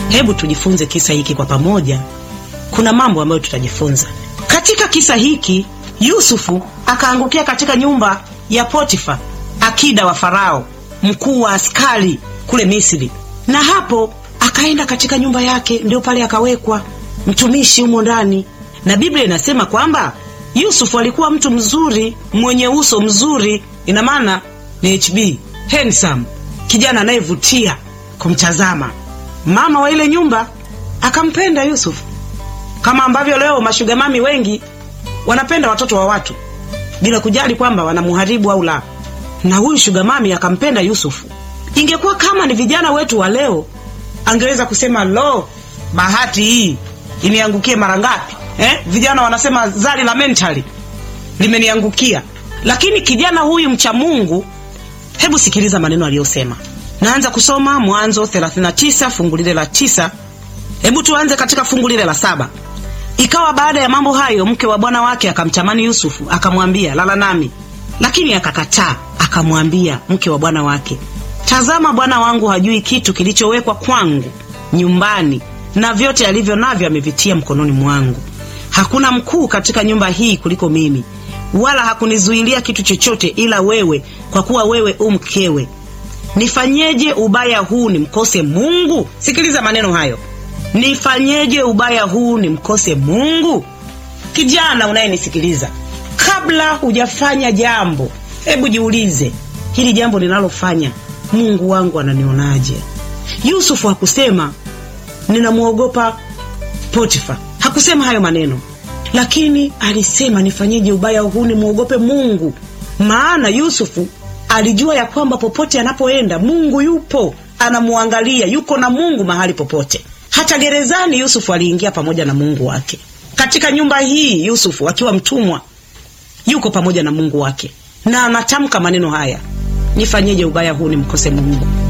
Hebu tujifunze kisa hiki kwa pamoja. Kuna mambo ambayo tutajifunza katika kisa hiki. Yusufu akaangukia katika nyumba ya Potifa, akida wa Farao, mkuu wa askari kule Misri, na hapo akaenda katika nyumba yake, ndio pale akawekwa mtumishi humo ndani, na Biblia inasema kwamba Yusufu alikuwa mtu mzuri, mwenye uso mzuri, ina maana ni HB, handsome, kijana anayevutia kumtazama. Mama wa ile nyumba akampenda Yusufu, kama ambavyo leo mashugamami wengi wanapenda watoto wa watu bila kujali kwamba wanamuharibu au la. Na huyu shugamami akampenda Yusufu. Ingekuwa kama ni vijana wetu wa leo, angeweza kusema lo, bahati hii iniangukie mara ngapi? Eh, vijana wanasema zali la mentali limeniangukia. Lakini kijana huyu mcha Mungu, hebu sikiliza maneno aliyosema. Naanza kusoma Mwanzo 39 fungu lile la tisa. Hebu tuanze katika fungu lile la saba. Ikawa baada ya mambo hayo, mke wa bwana wake akamtamani Yusufu, akamwambia lala nami, lakini akakataa. Akamwambia mke wa bwana wake, tazama, bwana wangu hajui kitu kilichowekwa kwangu nyumbani, na vyote alivyo navyo amevitia mkononi mwangu. Hakuna mkuu katika nyumba hii kuliko mimi, wala hakunizuilia kitu chochote ila wewe, kwa kuwa wewe u mkewe. Nifanyeje ubaya huu nimkose Mungu? Sikiliza maneno hayo. Nifanyeje ubaya huu nimkose Mungu? Kijana unayenisikiliza, kabla hujafanya jambo, hebu jiulize, hili jambo linalofanya Mungu wangu ananionaje? Yusufu hakusema ninamwogopa Potifa, hakusema hayo maneno, lakini alisema nifanyeje ubaya huu nimwogope Mungu. Maana Yusufu alijua ya kwamba popote anapoenda Mungu yupo, anamwangalia, yuko na Mungu mahali popote. Hata gerezani Yusufu aliingia pamoja na Mungu wake. Katika nyumba hii Yusufu akiwa mtumwa yuko pamoja na Mungu wake, na anatamka maneno haya, nifanyeje ubaya huu nimkose Mungu.